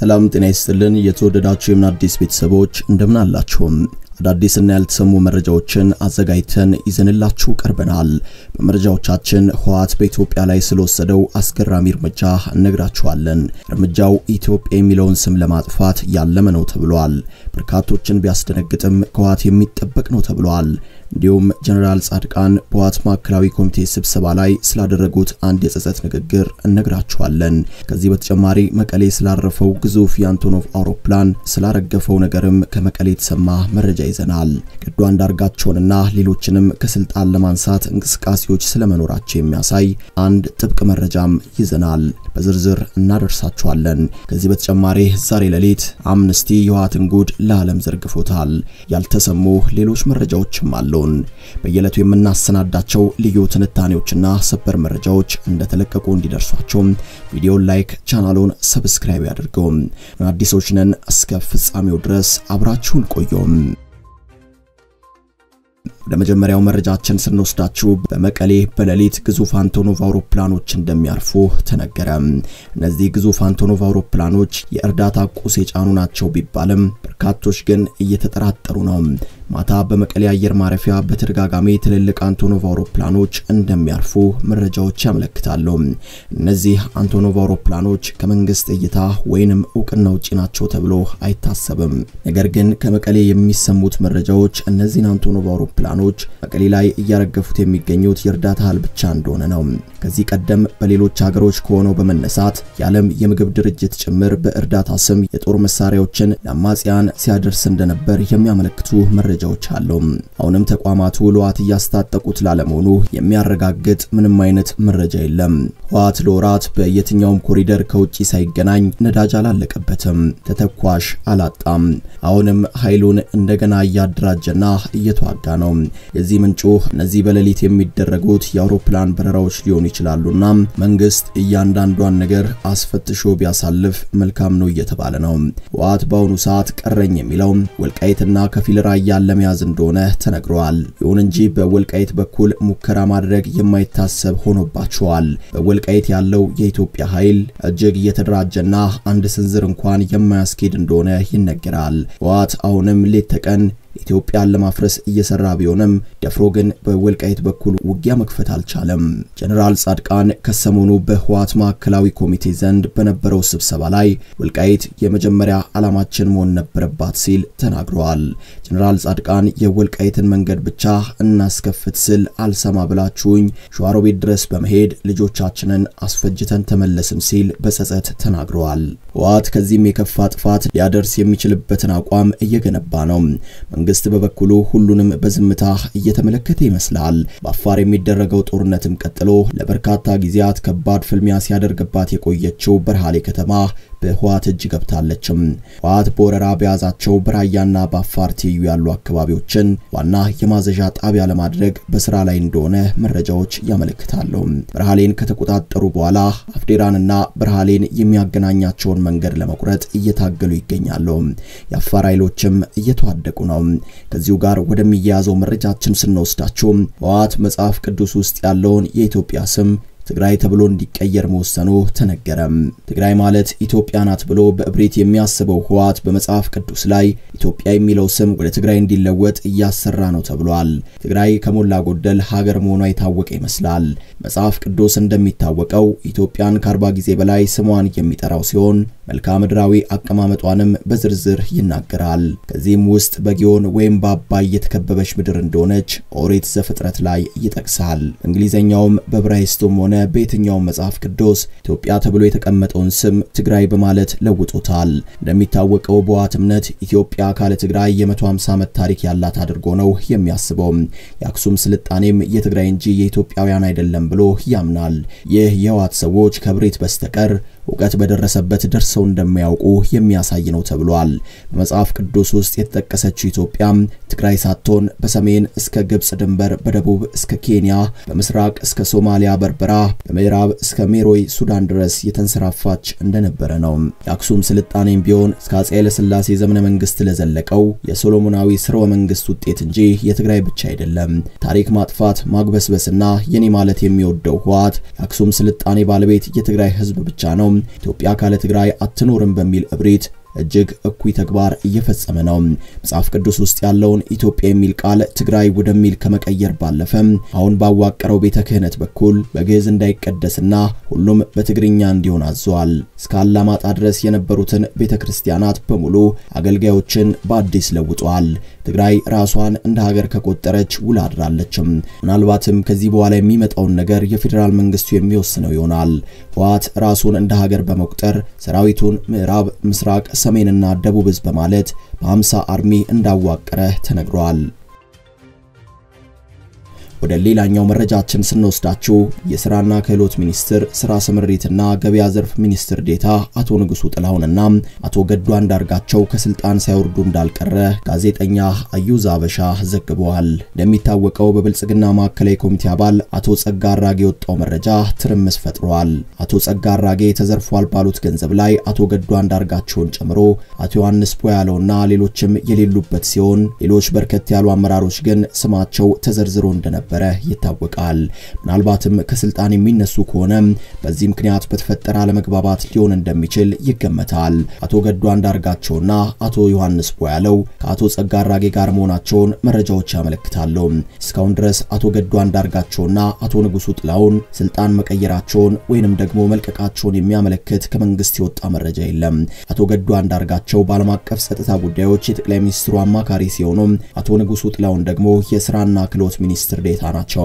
ሰላም ጤና ይስጥልን። የተወደዳችሁ የምን አዲስ ቤተሰቦች እንደምን አላችሁም? አዳዲስና ያልተሰሙ መረጃዎችን አዘጋጅተን ይዘንላችሁ ቀርበናል። በመረጃዎቻችን ህወሓት በኢትዮጵያ ላይ ስለወሰደው አስገራሚ እርምጃ እነግራችኋለን። እርምጃው ኢትዮጵያ የሚለውን ስም ለማጥፋት ያለመ ነው ተብሏል። በርካቶችን ቢያስደነግጥም ከህወሓት የሚጠበቅ ነው ተብሏል። እንዲሁም ጀነራል ጻድቃን በህወሓት ማዕከላዊ ኮሚቴ ስብሰባ ላይ ስላደረጉት አንድ የጸጸት ንግግር እነግራችኋለን። ከዚህ በተጨማሪ መቀሌ ስላረፈው ግዙፍ የአንቶኖቭ አውሮፕላን ስላረገፈው ነገርም ከመቀሌ የተሰማ መረጃ ይዘናል። ገዱ አንዳርጋቸውንና ሌሎችንም ከስልጣን ለማንሳት እንቅስቃሴዎች ስለመኖራቸው የሚያሳይ አንድ ጥብቅ መረጃም ይዘናል። በዝርዝር እናደርሳችኋለን። ከዚህ በተጨማሪ ዛሬ ሌሊት አምነስቲ የህወሓትን ጉድ ለዓለም ዘርግፎታል። ያልተሰሙ ሌሎች መረጃዎችም አሉን። በየዕለቱ የምናሰናዳቸው ልዩ ትንታኔዎችና ሰበር መረጃዎች እንደተለቀቁ እንዲደርሷቸው ቪዲዮን ላይክ፣ ቻናሉን ሰብስክራይብ ያድርገው። አዲሶች ነን። እስከ ፍጻሜው ድረስ አብራችሁን ቆዩም። ወደ መጀመሪያው መረጃችን ስንወስዳችሁ በመቀሌ በሌሊት ግዙፍ አንቶኖቭ አውሮፕላኖች እንደሚያርፉ ተነገረ። እነዚህ ግዙፍ አንቶኖቭ አውሮፕላኖች የእርዳታ ቁስ የጫኑ ናቸው ቢባልም በርካቶች ግን እየተጠራጠሩ ነው። ማታ በመቀሌ አየር ማረፊያ በተደጋጋሚ ትልልቅ አንቶኖቭ አውሮፕላኖች እንደሚያርፉ መረጃዎች ያመለክታሉ። እነዚህ አንቶኖቭ አውሮፕላኖች ከመንግስት እይታ ወይንም እውቅና ውጪ ናቸው ተብሎ አይታሰብም። ነገር ግን ከመቀሌ የሚሰሙት መረጃዎች እነዚህን አንቶኖቭ አውሮፕላኖች መቀሌ ላይ እያረገፉት የሚገኙት የእርዳታ እህል ብቻ እንደሆነ ነው። ከዚህ ቀደም በሌሎች ሀገሮች ከሆነው በመነሳት የዓለም የምግብ ድርጅት ጭምር በእርዳታ ስም የጦር መሳሪያዎችን ለአማጽያን ሲያደርስ እንደነበር የሚያመለክቱ መረጃዎች አሉ። አሁንም ተቋማቱ ለህወሓት እያስታጠቁት ላለመሆኑ የሚያረጋግጥ ምንም አይነት መረጃ የለም። ህወሓት ለወራት በየትኛውም ኮሪደር ከውጪ ሳይገናኝ ነዳጅ አላለቀበትም፣ ተተኳሽ አላጣም። አሁንም ኃይሉን እንደገና እያደራጀና እየተዋጋ ነው። የዚህ ምንጩ እነዚህ በሌሊት የሚደረጉት የአውሮፕላን በረራዎች ሊሆኑ ይችላሉና መንግስት እያንዳንዷን ነገር አስፈትሾ ቢያሳልፍ መልካም ነው እየተባለ ነው። ህወሓት በአሁኑ ሰዓት ቀረኝ የሚለው ወልቃይትና ከፊል ራያን ለመያዝ እንደሆነ ተነግሯል። ይሁን እንጂ በወልቃይት በኩል ሙከራ ማድረግ የማይታሰብ ሆኖባቸዋል። በወልቃይት ያለው የኢትዮጵያ ኃይል እጅግ እየተደራጀና አንድ ስንዝር እንኳን የማያስኬድ እንደሆነ ይነገራል። ህወሓት አሁንም ሌት ተቀን ኢትዮጵያን ለማፍረስ እየሰራ ቢሆንም ደፍሮ ግን በወልቃይት በኩል ውጊያ መክፈት አልቻለም። ጀነራል ጻድቃን ከሰሞኑ በህወሓት ማዕከላዊ ኮሚቴ ዘንድ በነበረው ስብሰባ ላይ ወልቃይት የመጀመሪያ ዓላማችን መሆን ነበረባት ሲል ተናግረዋል። ጀነራል ጻድቃን የወልቃይትን መንገድ ብቻ እናስከፍት ስል አልሰማ ብላችሁኝ ሸዋሮቤት ድረስ በመሄድ ልጆቻችንን አስፈጅተን ተመለስን ሲል በጸጸት ተናግረዋል። ህወሓት ከዚህም የከፋ ጥፋት ሊያደርስ የሚችልበትን አቋም እየገነባ ነው። መንግስት በበኩሉ ሁሉንም በዝምታ እየተመለከተ ይመስላል። በአፋር የሚደረገው ጦርነትም ቀጥሎ ለበርካታ ጊዜያት ከባድ ፍልሚያ ሲያደርግባት የቆየችው በርሃሌ ከተማ በህወሓት እጅ ገብታለችም። ህወሓት በወረራ በያዛቸው በራያና በአፋር ትይዩ ያሉ አካባቢዎችን ዋና የማዘዣ ጣቢያ ለማድረግ በስራ ላይ እንደሆነ መረጃዎች ያመለክታሉ። በርሃሌን ከተቆጣጠሩ በኋላ አፍዴራንና በርሃሌን የሚያገናኛቸውን መንገድ ለመቁረጥ እየታገሉ ይገኛሉ። የአፋር ኃይሎችም እየተዋደቁ ነው። ከዚሁ ጋር ወደሚያያዘው መረጃችን ስንወስዳቸው ህወሓት መጽሐፍ ቅዱስ ውስጥ ያለውን የኢትዮጵያ ስም ትግራይ ተብሎ እንዲቀየር መወሰኑ ተነገረ። ትግራይ ማለት ኢትዮጵያ ናት ብሎ በእብሪት የሚያስበው ህወሓት በመጽሐፍ ቅዱስ ላይ ኢትዮጵያ የሚለው ስም ወደ ትግራይ እንዲለወጥ እያሰራ ነው ተብሏል። ትግራይ ከሞላ ጎደል ሀገር መሆኗ የታወቀ ይመስላል። መጽሐፍ ቅዱስ እንደሚታወቀው ኢትዮጵያን ከአርባ ጊዜ በላይ ስሟን የሚጠራው ሲሆን መልክዓ ምድራዊ አቀማመጧንም በዝርዝር ይናገራል። ከዚህም ውስጥ በጊዮን ወይም በአባይ የተከበበች ምድር እንደሆነች ኦሪት ዘፍጥረት ላይ ይጠቅሳል። እንግሊዘኛውም በዕብራይስጡም ሆነ በየትኛውም መጽሐፍ ቅዱስ ኢትዮጵያ ተብሎ የተቀመጠውን ስም ትግራይ በማለት ለውጦታል። እንደሚታወቀው በህወሓት እምነት ኢትዮጵያ ካለ ትግራይ የ150 ዓመት ታሪክ ያላት አድርጎ ነው የሚያስበው። የአክሱም ስልጣኔም የትግራይ እንጂ የኢትዮጵያውያን አይደለም ብሎ ያምናል። ይህ የህወሓት ሰዎች ከብሬት በስተቀር እውቀት በደረሰበት ደርሰው እንደማያውቁ የሚያሳይ ነው ተብሏል። በመጽሐፍ ቅዱስ ውስጥ የተጠቀሰችው ኢትዮጵያ ትግራይ ሳትሆን በሰሜን እስከ ግብጽ ድንበር፣ በደቡብ እስከ ኬንያ፣ በምስራቅ እስከ ሶማሊያ በርበራ፣ በምዕራብ እስከ ሜሮይ ሱዳን ድረስ የተንሰራፋች እንደነበረ ነው። የአክሱም ስልጣኔም ቢሆን እስከ አፄ ኃይለሥላሴ ዘመነ መንግስት ለዘለቀው የሶሎሞናዊ ስርወ መንግስት ውጤት እንጂ የትግራይ ብቻ አይደለም። ታሪክ ማጥፋት ማግበስበስና የኔ ማለት የሚወደው ህወሓት የአክሱም ስልጣኔ ባለቤት የትግራይ ህዝብ ብቻ ነው። ኢትዮጵያ ካለ ትግራይ አትኖርም በሚል እብሪት እጅግ እኩይ ተግባር እየፈጸመ ነው። መጽሐፍ ቅዱስ ውስጥ ያለውን ኢትዮጵያ የሚል ቃል ትግራይ ወደሚል ከመቀየር ባለፈ አሁን ባዋቀረው ቤተ ክህነት በኩል በግዕዝ እንዳይቀደስና ሁሉም በትግርኛ እንዲሆን አዟል። እስከ አላማጣ ድረስ የነበሩትን ቤተ ክርስቲያናት በሙሉ አገልጋዮችን በአዲስ ለውጧል። ትግራይ ራሷን እንደ ሀገር ከቆጠረች ውላ አድራለችም። ምናልባትም ከዚህ በኋላ የሚመጣውን ነገር የፌዴራል መንግስቱ የሚወስነው ይሆናል። ህወሓት ራሱን እንደ ሀገር በመቁጠር ሰራዊቱን ምዕራብ፣ ምስራቅ ሰሜንና ደቡብ ህዝብ በማለት በ50 አርሚ እንዳዋቀረ ተነግሯል። ወደ ሌላኛው መረጃችን ስንወስዳችሁ የስራና ክህሎት ሚኒስትር ስራ ስምሪትና ገበያ ዘርፍ ሚኒስትር ዴታ አቶ ንጉሱ ጥላሁንና አቶ ገዱ አንዳርጋቸው ከስልጣን ሳይወርዱ እንዳልቀረ ጋዜጠኛ አዩዝ አበሻ ዘግበዋል። እንደሚታወቀው በብልጽግና ማዕከላዊ ኮሚቴ አባል አቶ ጸጋ አራጌ የወጣው መረጃ ትርምስ ፈጥሯል። አቶ ጸጋ አራጌ ተዘርፏል ባሉት ገንዘብ ላይ አቶ ገዱ አንዳርጋቸውን ጨምሮ አቶ ዮሐንስ ፖያለውና ሌሎችም የሌሉበት ሲሆን ሌሎች በርከት ያሉ አመራሮች ግን ስማቸው ተዘርዝሮ እንደነበር እንደነበረ ይታወቃል። ምናልባትም ከስልጣን የሚነሱ ከሆነ በዚህ ምክንያት በተፈጠረ አለመግባባት ሊሆን እንደሚችል ይገመታል። አቶ ገዱ አንዳርጋቸውና አቶ ዮሐንስ ቦያለው ከአቶ ጸጋ አራጌ ጋር መሆናቸውን መረጃዎች ያመለክታሉ። እስካሁን ድረስ አቶ ገዱ አንዳርጋቸውና አቶ ንጉሱ ጥላሁን ስልጣን መቀየራቸውን ወይንም ደግሞ መልቀቃቸውን የሚያመለክት ከመንግስት የወጣ መረጃ የለም። አቶ ገዱ አንዳርጋቸው በዓለም አቀፍ ጸጥታ ጉዳዮች የጠቅላይ ሚኒስትሩ አማካሪ ሲሆኑ አቶ ንጉሱ ጥላሁን ደግሞ የስራና ክህሎት ሚኒስትር ዴታ ናቸው።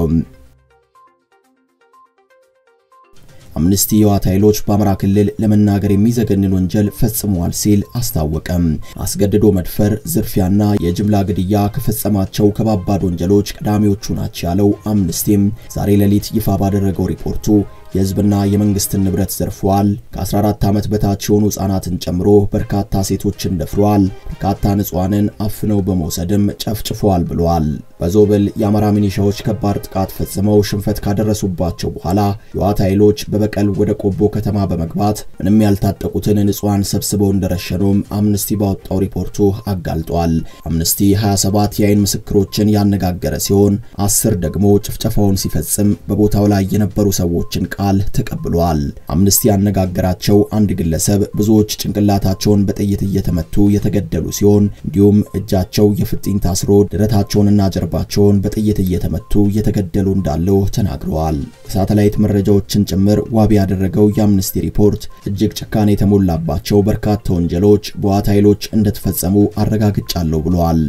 አምነስቲ የህወሓት ኃይሎች በአማራ ክልል ለመናገር የሚዘገንን ወንጀል ፈጽመዋል ሲል አስታወቀም። አስገድዶ መድፈር፣ ዝርፊያና የጅምላ ግድያ ከፈጸማቸው ከባባድ ወንጀሎች ቀዳሚዎቹ ናቸው ያለው አምነስቲም ዛሬ ሌሊት ይፋ ባደረገው ሪፖርቱ የህዝብና የመንግስትን ንብረት ዘርፈዋል፣ ከ14 ዓመት በታች የሆኑ ህጻናትን ጨምሮ በርካታ ሴቶችን ደፍረዋል፣ በርካታ ንጹሐንን አፍነው በመውሰድም ጨፍጭፈዋል ብለዋል። በዞብል የአማራ ሚኒሻዎች ከባድ ጥቃት ፈጽመው ሽንፈት ካደረሱባቸው በኋላ የህወሓት ኃይሎች በበቀል ወደ ቆቦ ከተማ በመግባት ምንም ያልታጠቁትን ንጹሐን ሰብስበው እንደረሸኑም አምነስቲ ባወጣው ሪፖርቱ አጋልጧል። አምነስቲ 27 የአይን ምስክሮችን ያነጋገረ ሲሆን አስር ደግሞ ጭፍጨፋውን ሲፈጽም በቦታው ላይ የነበሩ ሰዎችን ቃል ተቀብሏል። አምነስቲ ያነጋገራቸው አንድ ግለሰብ ብዙዎች ጭንቅላታቸውን በጥይት እየተመቱ የተገደሉ ሲሆን እንዲሁም እጃቸው የፍጥኝ ታስሮ ደረታቸውንና ጀርባቸውን በጥይት እየተመቱ የተገደሉ እንዳለው ተናግረዋል። የሳተላይት መረጃዎችን ጭምር ዋቢ ያደረገው የአምነስቲ ሪፖርት እጅግ ጭካኔ የተሞላባቸው በርካታ ወንጀሎች በህወሓት ኃይሎች እንደተፈጸሙ አረጋግጫለሁ ብለዋል።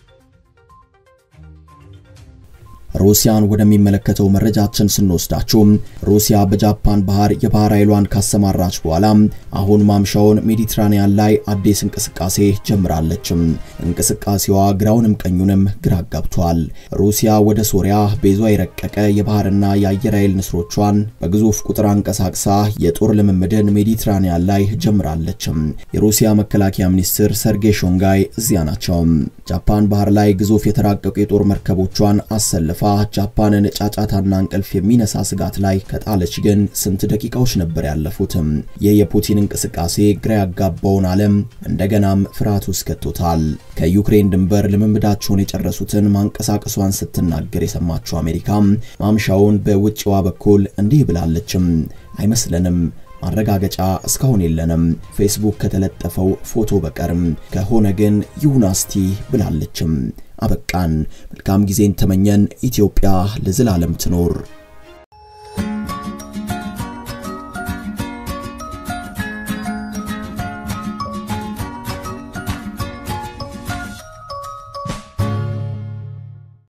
ሩሲያን ወደሚመለከተው መረጃችን ስንወስዳችሁ ሩሲያ በጃፓን ባህር የባህር ኃይሏን ካሰማራች በኋላ አሁን ማምሻውን ሜዲትራኒያን ላይ አዲስ እንቅስቃሴ ጀምራለች። እንቅስቃሴዋ ግራውንም ቀኙንም ግራ ጋብቷል። ሩሲያ ወደ ሶሪያ ቤዟ የረቀቀ የባህርና የአየር ኃይል ንስሮቿን በግዙፍ ቁጥር አንቀሳቅሳ የጦር ልምምድን ሜዲትራኒያን ላይ ጀምራለች። የሩሲያ መከላከያ ሚኒስትር ሰርጌይ ሾንጋይ እዚያ ናቸው። ጃፓን ባህር ላይ ግዙፍ የተራቀቁ የጦር መርከቦቿን አሰልፋ ጃፓንን ጫጫታና እንቅልፍ የሚነሳ ስጋት ላይ ከጣለች ግን ስንት ደቂቃዎች ነበር ያለፉትም። ይህ የፑቲን እንቅስቃሴ ግራ ያጋባውን ዓለም እንደገናም ፍርሃት ውስጥ ከቶታል። ከዩክሬን ድንበር ልምምዳቸውን የጨረሱትን ማንቀሳቀሷን ስትናገር የሰማችው አሜሪካ ማምሻውን በውጭዋ በኩል እንዲህ ብላለችም። አይመስለንም ማረጋገጫ እስካሁን የለንም፣ ፌስቡክ ከተለጠፈው ፎቶ በቀርም ከሆነ ግን ይሁን እስቲ ብላለችም። አበቃን። መልካም ጊዜን ተመኘን። ኢትዮጵያ ለዘላለም ትኖር።